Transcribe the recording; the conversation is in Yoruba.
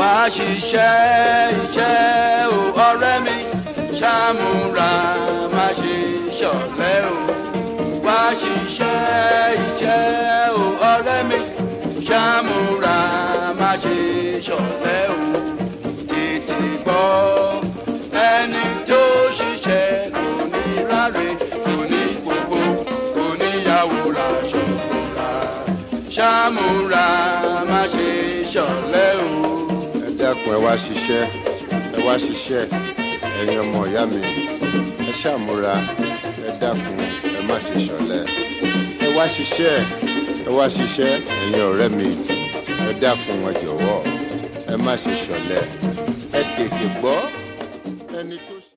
wá ṣiṣẹ́ iṣẹ́ o ọ̀rẹ́ mi ṣàmúra má ṣe ṣọ̀lẹ o wá ṣiṣẹ́ iṣẹ́ o ọ̀rẹ́ mi ṣàmúra má ṣe ṣọ̀lẹ o tètè gbọ́ ẹni tó ṣiṣẹ́ kò ní ráre kò ní gbogbo kò níyàwó ra ṣọ̀ra ṣàmúra má ṣe ṣọ̀lẹ o. ẹ dákun ẹ wá ṣiṣẹ́ ẹ wá ṣiṣẹ́ ẹ̀yin ọmọ ìyá mi ẹ ṣàmúra ẹ dákun ẹ má ṣe ṣọ̀lẹ ẹ wá ṣiṣẹ́ ẹ wá ṣiṣẹ́ ẹ̀yin ọ̀rẹ́ mi ẹ dákun ẹ jọ̀wọ́ ẹ má ṣe ṣọ̀lẹ ẹ tètè gbọ́ ẹni tó.